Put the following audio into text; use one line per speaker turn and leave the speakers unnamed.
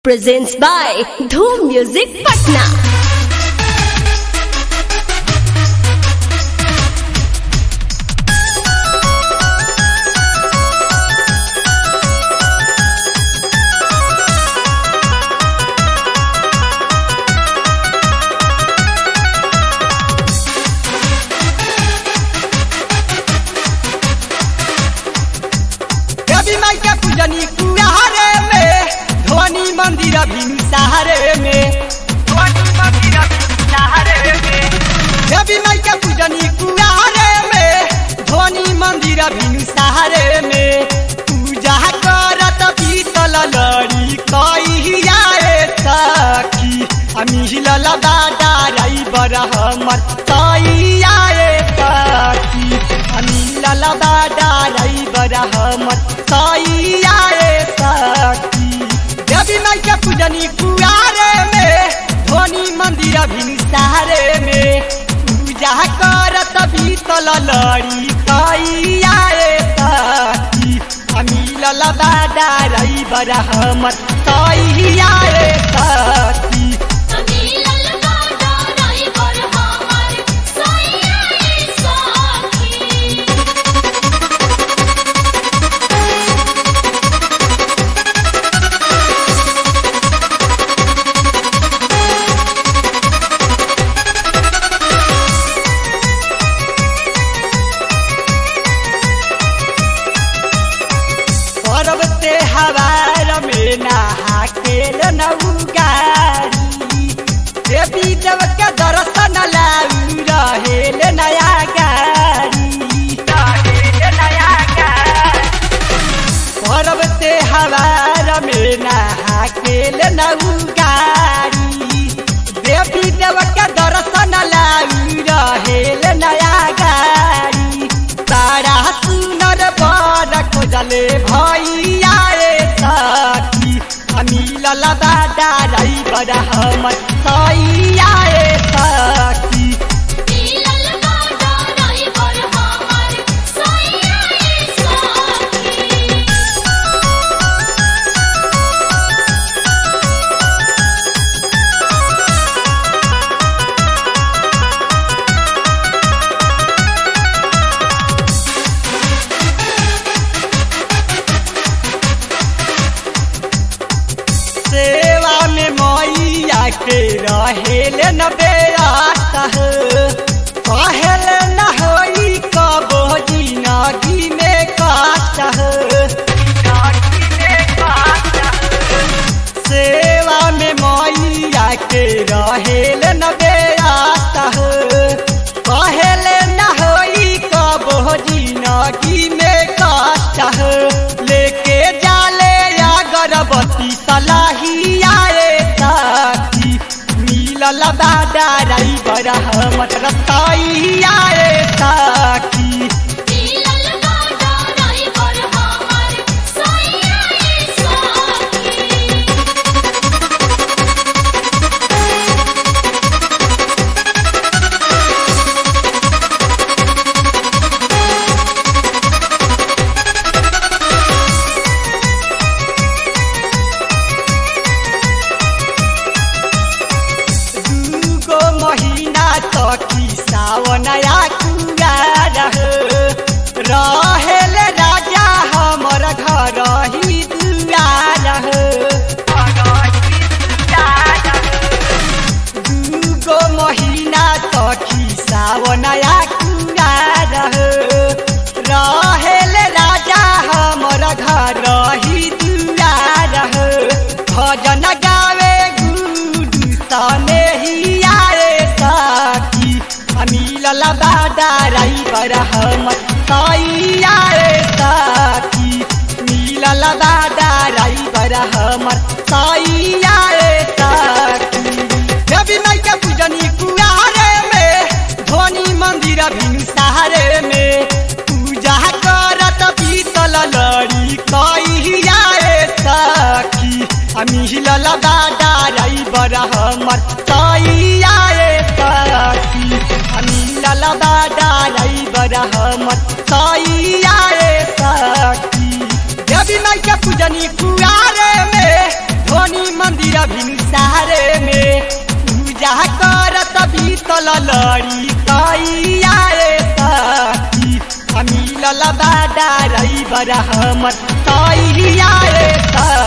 presents by Dhoom Music Patna.
रवि माई के पूजनी कुआरे में ध्वनि मंदिर भिनसारे में ध्वनि मंदिर भिनसारे में रवि माई के पूजनी कुआरे में ध्वनि मंदिर भिनसारे में पूजा करत पीतल लड़ी कहिया सखी अमिहिल दादा रई बर हमर कहिया सखी अमिहिल दादा रई बर हमर कहिया सखी देवी माई के पूजनी कुआरे में ध्वनि मंदिर भिनसारे में पूजा करत भीतल लड़ी कहिया सखी अमिल दादा रई बर हमर कहिया सखी पर्व त्योहार में नहा के नऊ गाड़ी देवी देव के दर्शन लाऊ रहेल नया गाड़ी रहेल नया गाड़ी पर्व त्योहार में नहा के नऊ गाड़ी देवी देव के दर्शन लाऊ रहेल नया गाड़ी तारा सुनर बर खोजले भैया रे सखी अमिल दादा रई बर हमर सैया रे सखी सेवा में मैया के रहेल न बेरात कहल न होई कबो जिनगी में काट सेवा में मैया के रहेल न बेरात कहल न होई कबो जिनगी में काट लेके जाले अगरबत्ती सलाहिया रे साथी मिलल दादा रई बर हमर रतैया रे साथी दूगो महीना तकी सावनया कुआर रहेल राजा हमर घर ही दुआर दूगो महीना तकी सावनया कुआर रहेल राजा हमर घर ही दुआर भजन गावे गुडू तने ही आए साथी अमिल दादा रई बर हमर सैया रे साथी मिल दादा रई बर हमर सैया रे साथी देवी माई के पूजनी कुआरे में ध्वनि मंदिर भिनसारे में पूजा करत पीतल लड़ी कहिया सखी अमिल दादा रई बर हमर सैया सखी अमिल दादा रई बर हमर सैया सखी देवी माई के पूजनी कुआरे में धोनी मंदिर भिनसारे में पूजा करत बीतल लड़ी कैया रे सखी मिलल बाडा रही बड़ा हमर कैया रे सखी